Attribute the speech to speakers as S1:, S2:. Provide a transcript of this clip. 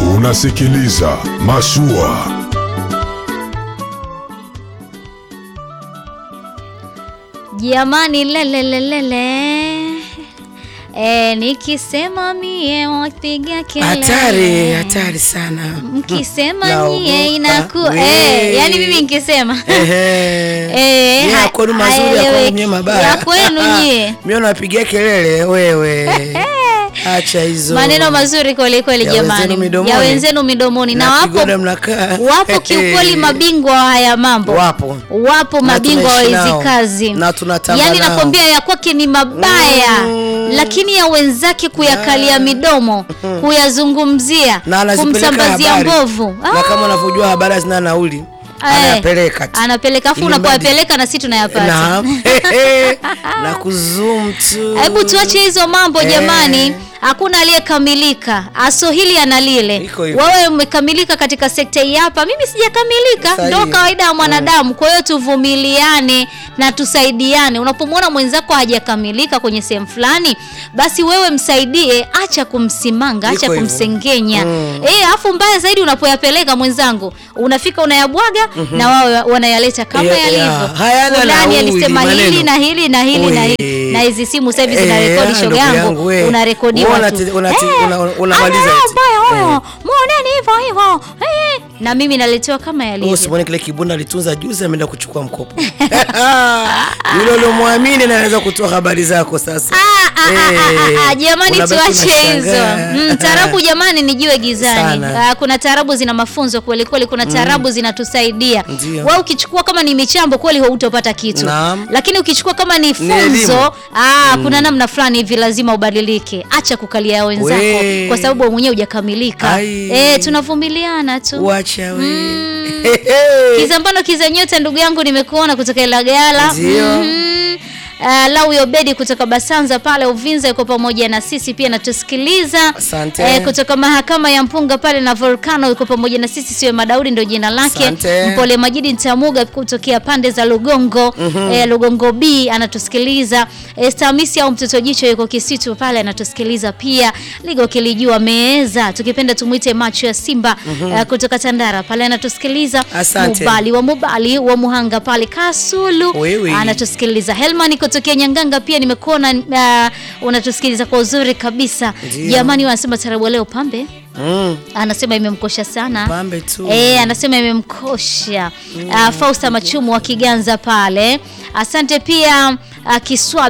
S1: Unasikiliza Mashua.
S2: Jamani, lelelelele e, nikisema mie wapiga kelele
S3: Hatari, hatari sana.
S2: mkisema
S3: Naogopa
S2: nyie inaku
S3: we.
S2: e, yani mimi nikisema
S3: Ehe.
S2: Eh,
S3: Nyie
S2: ha-
S3: ya kwenu mazuri, ya
S2: haeleweki.
S3: kwenu nyie mabaya.
S2: Ya kwenu nyie.
S3: Mimi napigia kelele wewe. Acha hizo.
S2: maneno mazuri kweli kweli
S3: Ya
S2: jamani
S3: wenzenu midomoni.
S2: ya wenzenu midomoni na,
S3: Na
S2: wapo
S3: kigoda mnakaa.
S2: wapo kiukweli mabingwa wa haya mambo
S3: Wapo.
S2: wapo
S3: Na
S2: mabingwa wa
S3: tunaishi
S2: hizi
S3: nao.
S2: kazi
S3: Na tunatamba
S2: yaani
S3: nao.
S2: nakwambia ya kwake ni mabaya
S3: Mm.
S2: lakini ya wenzake kuyakalia midomo kuyazungumzia
S3: Na anazipeleka
S2: kumsambazia
S3: habari.
S2: mbovu
S3: Na kama unavyojua habari hazina nauli.
S2: Eh,
S3: Anayapeleka tu.
S2: anapeleka afu
S3: Ili
S2: unapoyapeleka na sisi tunayapata
S3: Na, na kuzum tu.
S2: hebu tuache hizo mambo
S3: Eh.
S2: jamani hakuna aliyekamilika aso hili ana lile
S3: Iko hivyo.
S2: wewe umekamilika katika sekta hii hapa mimi sijakamilika
S3: Sahihi.
S2: ndo kawaida ya mwanadamu kwa hiyo tuvumiliane na tusaidiane unapomwona mwenzako hajakamilika kwenye sehemu fulani basi wewe msaidie acha kumsimanga acha
S3: Iko hivyo.
S2: kumsengenya
S3: Mm.
S2: eh afu mbaya zaidi unapoyapeleka mwenzangu unafika unayabwaga na wao wanayaleta kama
S3: Ya- ya,
S2: yalivyo
S3: hayana
S2: fulani
S3: nauli,
S2: alisema hili
S3: maneno.
S2: na hili na hili na hili
S3: Ui.
S2: na hizi simu sasa hivi
S3: Eh,
S2: zinarekodi
S3: ah,
S2: shoga
S3: ndugu
S2: yangu
S3: yangu, we.
S2: unarekodiwa
S3: Wewe
S2: tu
S3: unati- unati-
S2: Eh,
S3: una- unamaliza
S2: ana
S3: eti.
S2: mbaya huyo
S3: Eh.
S2: muoneni hivyo hivyo Eh, na mimi naletewa kama
S3: Wewe
S2: yalivyo
S3: usimwone kile kibunda alitunza juzi ameenda kuchukua mkopo. Yule uliomwamini na anaweza kutoa habari zako sasa.
S2: Ah, ah, ah, ah, ah,
S3: Eh,
S2: jamani
S3: unabaki
S2: tuache hizo
S3: unashangaa.
S2: mm, tarabu jamani nijue gizani
S3: Sana.
S2: ah, kuna tarabu zina mafunzo kweli kweli kuna tarabu zinatusaidia
S3: Ndio.
S2: wewe ukichukua kama ni michambo kweli hautopata kitu
S3: Naam.
S2: lakini ukichukua kama ni
S3: Ni elimu.
S2: funzo ah, kuna namna fulani hivi lazima ubadilike acha kukalia ya wenzako
S3: We.
S2: kwa sababu wewe mwenyewe hujakamilika
S3: Ai.
S2: eh, tunavumiliana tu
S3: Wacha we.
S2: Mm. Kizambano kiza nyota ndugu yangu nimekuona kutoka Ilagala.
S3: Ndio.
S2: Mhm. Uh, Lau Yobedi kutoka Basanza pale Uvinza yuko pamoja na sisi pia natusikiliza.
S3: Asante.
S2: Eh, kutoka mahakama ya Mpunga pale na Volcano yuko pamoja na sisi siwe Madaudi ndio jina lake.
S3: Asante.
S2: Mpole Majidi Ntamuga kutokea pande za Lugongo. eh, Lugongo B anatusikiliza. Eh, Stamisi au mtoto jicho yuko Kisitu pale anatusikiliza pia. Ligo kilijua meeza tukipenda tumuite macho ya Simba eh, kutoka Tandara pale anatusikiliza.
S3: Asante.
S2: Mubali wa Mubali wa Muhanga pale Kasulu
S3: Wewe.
S2: anatusikiliza. Helman kutokea Nyanganga pia nimekuona uh, unatusikiliza kwa uzuri kabisa.
S3: Ndio.
S2: Jamani wanasema tarabu leo pambe
S3: Mm.
S2: anasema imemkosha sana
S3: Pambe tu.
S2: Eh, anasema imemkosha. Uh, Fausta Machumu wa Kiganza pale. Asante pia uh, Kiswa